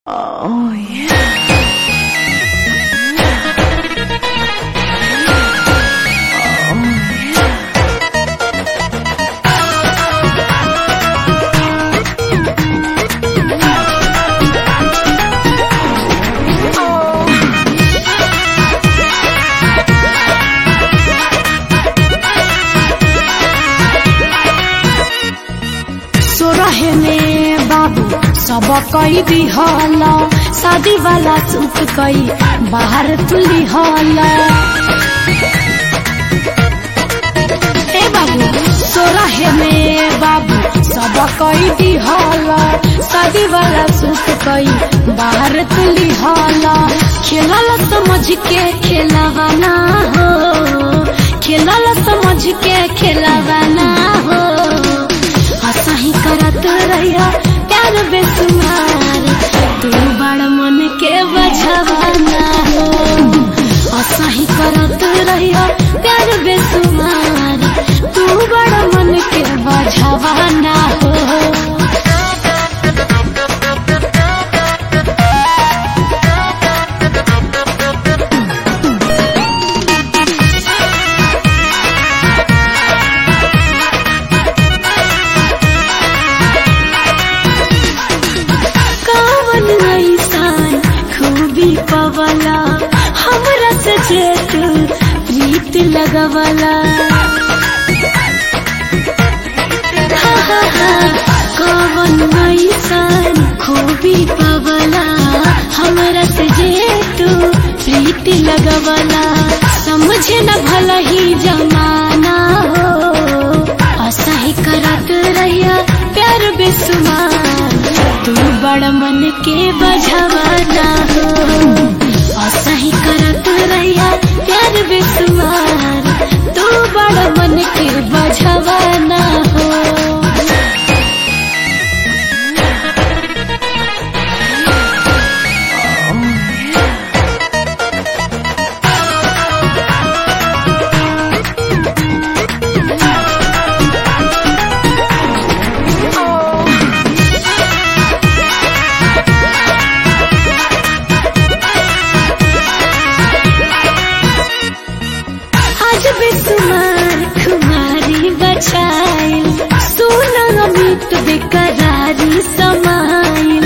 Oh yeah. सोरहे में बाबू सब कई दिहल शादी वाला सूट कई बाहर तुली हल ए बाबू सोरहे में बाबू सब कई दिहल शादी वाला सूट कई बाहर तुली हल खेलल समझ के खेलवाना हो खेलल समझ के खेलवाना हो असही करत रहिया प्यार बेसुमार तू बड़ मन के बझवाना हो असही करत रहिया प्यार बेसुमार तू बड़ मन के बझवाना हो कावन ऐसान खूबी पवला हमरा से जेठ प्रीत लगवला हा, हा, हा, कावन ऐसान खूबी पवला हमरा से जेठ प्रीत लगवला समझे न भला ही जमाना हो असही करत रहिया प्यार बेसुमार तू बड़ मन के बझवाना हो असही करत रहिया प्यार बेसुमार तू बड़ मन के बझवाना हो आज बेसुमार खुमारी बचाइल सोना अमित बेकरारी समाइल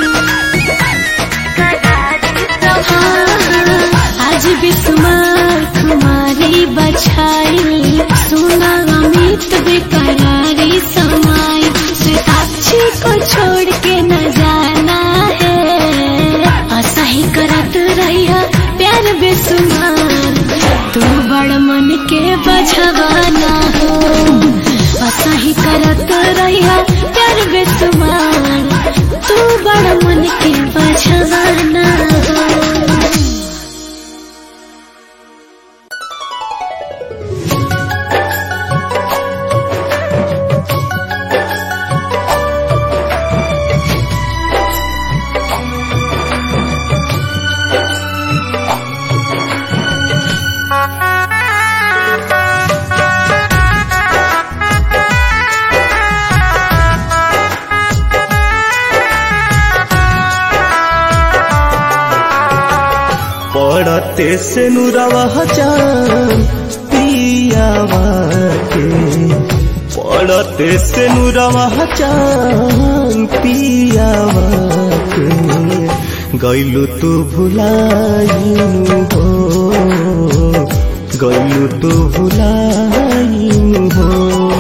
आज बेसुमार खुमारी बचाइल सोना अमित बेकरारी समाइल साक्षी को छोड़ के न जाना है असही करत रहिया प्यार बेसुमार तू बड़ मन के बझवाना हो असही करत रहिया प्यार बेसुमार तू बड़ मन के बझवाना हो पड़ते से नुरवा जान पियावा के पड़ते से नुरवा जान पियावा के गैलू तू भुलाइनु हो गैलू तू भुलाइनु हो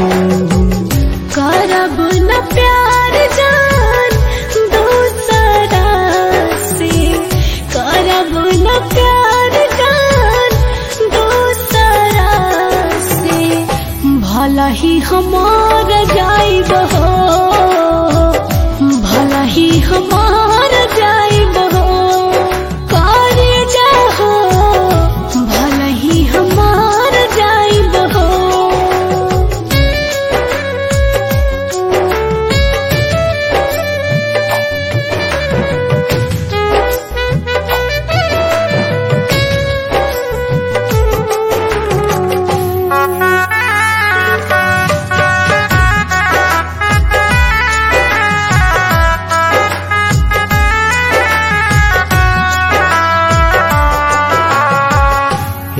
करब न प्यार जान दूसरा से करब न प्यार जान दूसरा से भला ही हमार जाइब हो भला ही हमार जाइब हो करे जाहो भला ही हमार जाइब हो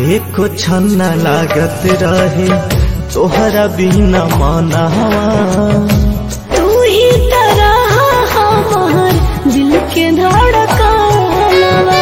एको छन्ना लागत रहे तोहरा बिना मनावा तू ही तरह हमार दिल के धड़कनवा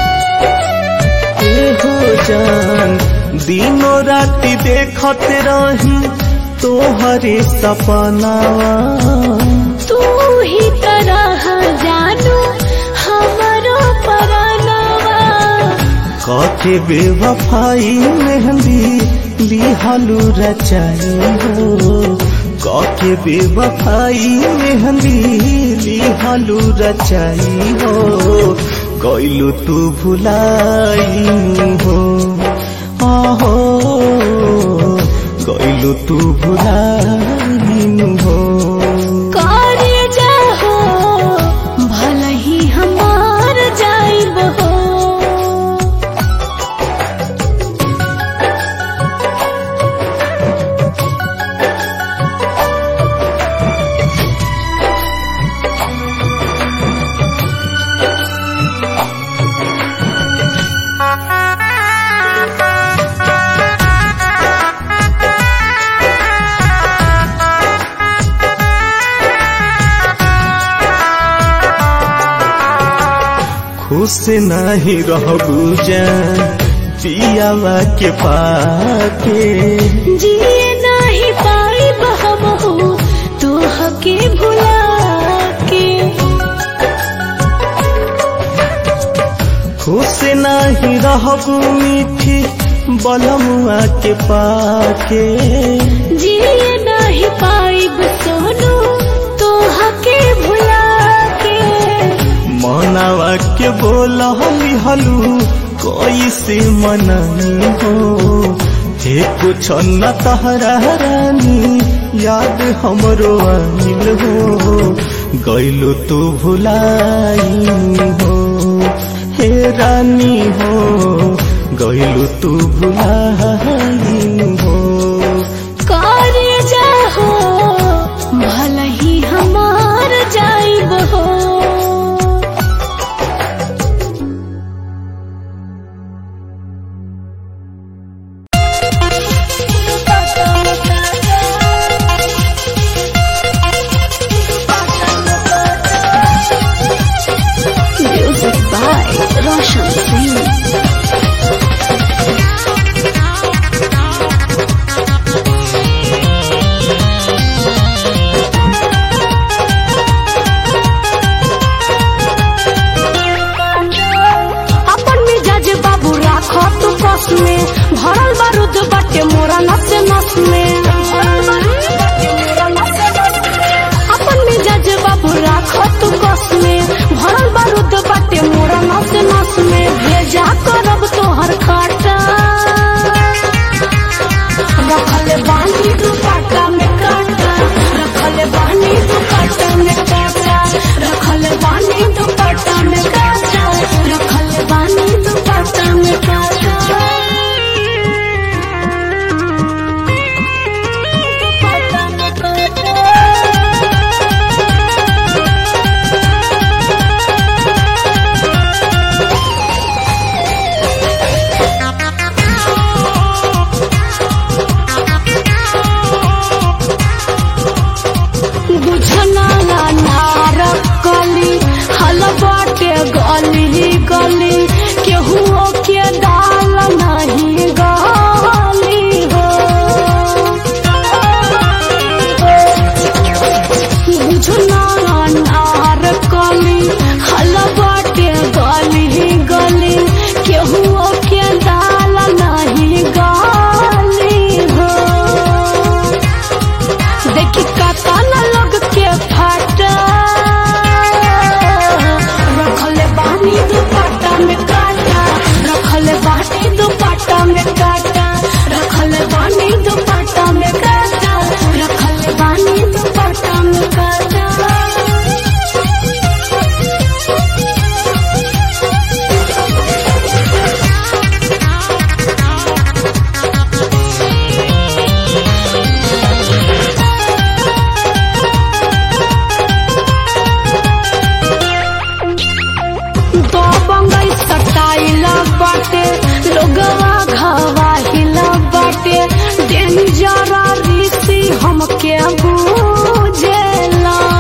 ए हो जान दिनो राति देखत रही तोहरे सपनावा तू ही तरह जानू हमारो परानवा काके बेवफाई मेहंदी लिहालू रचाई हो काके बेवफाई मेहंदी लिहालू रचाई हो गइलू तू भुलाई हो आहो गइलू तू भुलाई हो कार्य जाहो भले ही हमार जाइब हो खुश नहीं रहबू जान पियावा के पाके जिए नहीं पाइब हम हो तो हके भुला के खुश नहीं रहबू मीठी बलमुआ के पाके जिए नहीं पाइब सोनू तो हके भुला के मनावा के बोला हलू कैसे मनानी हो हे कुछ न तहरा रानी याद हमरो आइल हो गइलो तू भुलाई हो हे रानी हो गइलो तू भुलाई हो कार्य जाहो भले ही हमार जाइब हो Music by Roshan Singh. अपन मिजाज बाबू राखो तू कस में भरल बारूद बाटे मोरा नस नस में अपन मिजाज बाबू राखो तू कस में भरल बारूद बाटे मोरा नस नस में भेजा करब तोहर काटा रखले बानी दुपट्टा में काटा रखले बानी दुपट्टा में काटा रखले बानी दुपट्टा में काटा रखले बानी दुपट्टा में काटा दुपट्टा में काटा सटाइल बाटे लोगवा घवाहिल बाटे डेंजर ऋषि हमके बुझेला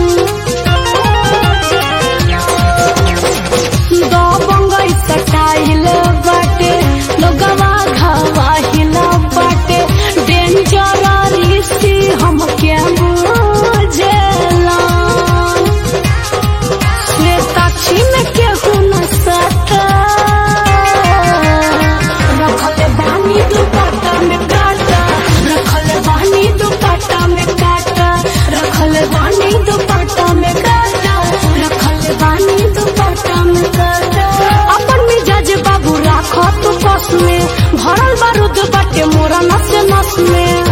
दो बंगई सटाइल बाटे लोगवा घवाहिल बाटे डेंजर ऋषि हमके बुझेला श्वेताक्षी में केहू न सटा रखल बानी दुपट्टा में काटा रखल बानी दुपट्टा में काटा रखल बानी दुपट्टा में काटा रखल बानी दुपट्टा में काटा अपन मिजाज बाबू राख तू बस में भरल बारूद बाटे मोरा नस नस में